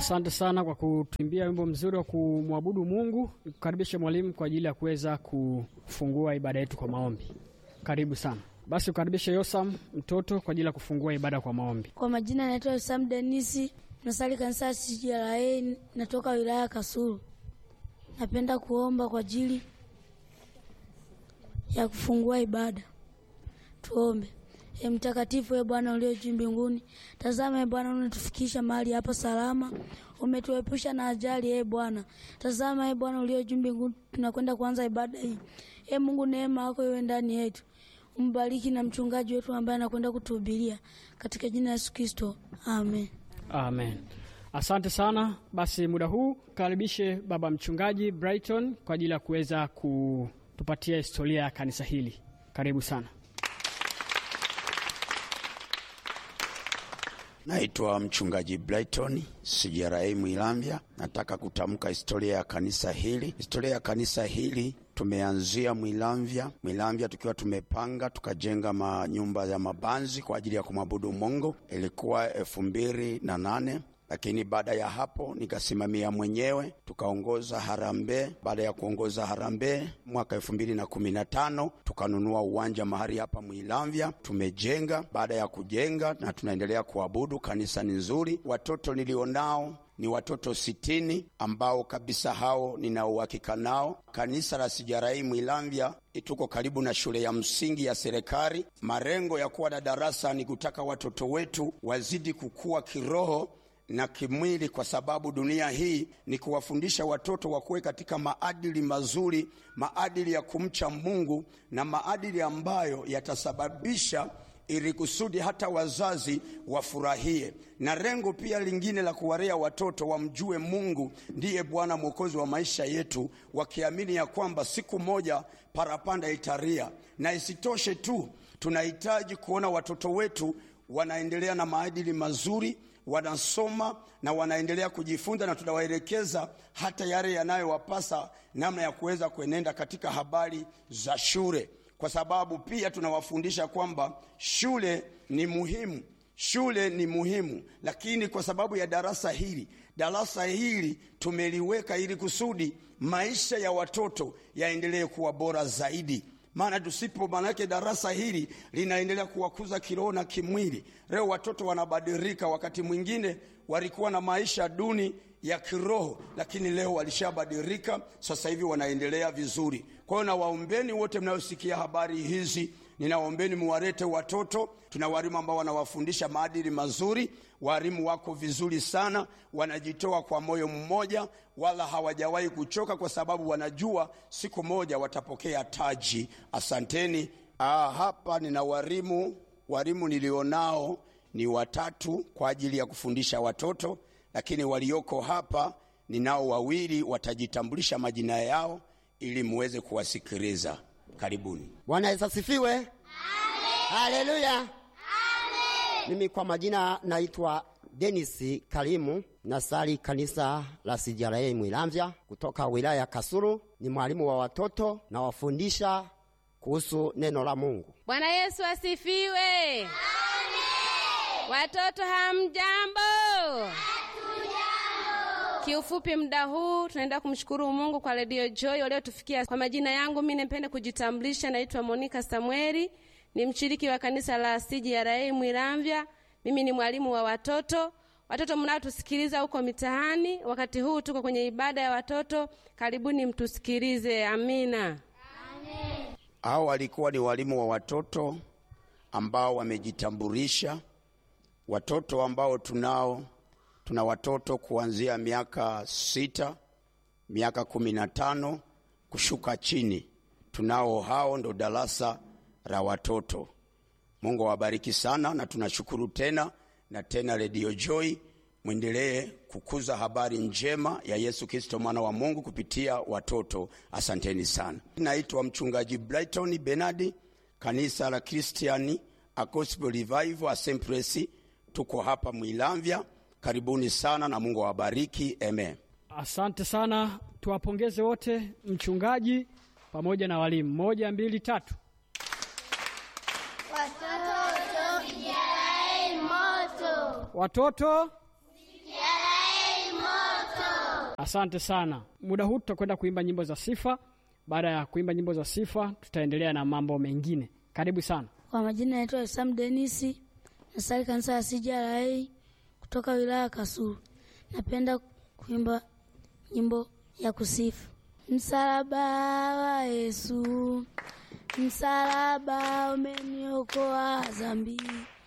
Asante sana kwa kutuimbia wimbo mzuri wa kumwabudu Mungu. Nikukaribishe mwalimu kwa ajili ya kuweza kufungua ibada yetu kwa maombi. Karibu sana. Basi ukaribishe Yosam mtoto kwa ajili ya kufungua ibada kwa maombi. Kwa majina naitwa Yosam Denisi, nasali kanisa ya CJLA, natoka wilaya ya Kasulu. Napenda kuomba kwa ajili ya kufungua ibada. Tuombe. E mtakatifu, e Bwana ulio juu mbinguni, tazama e Bwana, unatufikisha mahali hapa salama, umetuepusha na ajali. E Bwana, tazama e Bwana ulio juu mbinguni, tunakwenda kuanza ibada hii. E Mungu, neema yako iwe ndani yetu, umbariki na mchungaji wetu ambaye anakwenda kutuhubiria, katika jina la Yesu Kristo, amen. Amen. Asante sana. Basi muda huu karibishe baba mchungaji Brighton kwa ajili ya kuweza kutupatia historia ya kanisa hili. Karibu sana. Naitwa mchungaji Brighton CJLA Mwilambya. Nataka kutamka historia ya kanisa hili. Historia ya kanisa hili tumeanzia Mwilambya, Mwilambya tukiwa tumepanga tukajenga manyumba ya mabanzi kwa ajili ya kumwabudu Mungu. Ilikuwa elfu mbili na nane lakini baada ya hapo nikasimamia mwenyewe, tukaongoza harambee. Baada ya kuongoza harambee mwaka elfu mbili na kumi na tano tukanunua uwanja mahali hapa Mwilamvya, tumejenga. Baada ya kujenga na tunaendelea kuabudu, kanisa ni nzuri. Watoto nilionao ni watoto sitini ambao kabisa hao nina uhakika nao. Kanisa la CJLA Mwilamvya tuko karibu na shule ya msingi ya serikali. Malengo ya kuwa na darasa ni kutaka watoto wetu wazidi kukua kiroho na kimwili, kwa sababu dunia hii ni kuwafundisha watoto wakuwe katika maadili mazuri, maadili ya kumcha Mungu na maadili ambayo yatasababisha ili kusudi hata wazazi wafurahie. Na lengo pia lingine la kuwalea watoto wamjue Mungu ndiye Bwana Mwokozi wa maisha yetu, wakiamini ya kwamba siku moja parapanda italia. Na isitoshe tu, tunahitaji kuona watoto wetu wanaendelea na maadili mazuri wanasoma na wanaendelea kujifunza, na tunawaelekeza hata yale yanayowapasa namna ya kuweza kuenenda katika habari za shule, kwa sababu pia tunawafundisha kwamba shule ni muhimu, shule ni muhimu. Lakini kwa sababu ya darasa hili, darasa hili tumeliweka ili kusudi maisha ya watoto yaendelee kuwa bora zaidi maana tusipo, maanake darasa hili linaendelea kuwakuza kiroho na kimwili. Leo watoto wanabadilika, wakati mwingine walikuwa na maisha duni ya kiroho, lakini leo walishabadilika, sasa hivi wanaendelea vizuri. Kwa hiyo nawaombeni wote mnayosikia habari hizi, ninawaombeni muwalete watoto. Tuna walimu ambao wanawafundisha maadili mazuri. Walimu wako vizuri sana, wanajitoa kwa moyo mmoja, wala hawajawahi kuchoka, kwa sababu wanajua siku moja watapokea taji. Asanteni. Ah, hapa nina walimu, walimu nilionao ni watatu kwa ajili ya kufundisha watoto, lakini walioko hapa ninao wawili, watajitambulisha majina yao ili muweze kuwasikiliza. Karibuni. Bwana Yesu asifiwe. Haleluya. Mimi kwa majina naitwa Denisi Kalimu, nasali kanisa la CJLA Mwilamvya kutoka wilaya ya Kasulu. Ni mwalimu wa watoto na wafundisha kuhusu neno la Mungu. Bwana Yesu asifiwe. Amen. Watoto hamjambo? Kiufupi, muda huu tunaenda kumshukuru Mungu kwa Radio Joy waliotufikia. Kwa majina yangu mimi nipende kujitambulisha, naitwa Monica Samueli, ni mshiriki wa kanisa la CJLA Mwilamvya. Mimi ni mwalimu wa watoto. Watoto mnaotusikiliza huko mitaani, wakati huu tuko kwenye ibada ya watoto, karibuni mtusikilize. Amina. Hao walikuwa ni walimu wa watoto ambao wamejitambulisha. Watoto ambao tunao, tuna watoto kuanzia miaka sita, miaka kumi na tano kushuka chini. Tunao hao, ndo darasa la watoto. Mungu awabariki sana, na tunashukuru tena na tena. Radio Joy, mwendelee kukuza habari njema ya Yesu Kristo mwana wa Mungu kupitia watoto. Asanteni sana. Naitwa mchungaji Brighton Benadi, kanisa la Christian Gospel Revival Assemblies, tuko hapa Mwilamvya. Karibuni sana na Mungu awabariki. Amen. Asante sana, tuwapongeze wote, mchungaji pamoja na walimu. Moja, mbili, tatu. Watoto CJLA moto. Watoto CJLA Asante sana. Muda huu tutakwenda kuimba nyimbo za sifa. Baada ya kuimba nyimbo za sifa, tutaendelea na mambo mengine. Karibu sana. Kwa majina naitwa Sam Denisi, nasali kanisa la CJLA kutoka wilaya ya Kasulu. Napenda kuimba nyimbo ya kusifu. Msalaba wa Yesu, msalaba umeniokoa dhambi,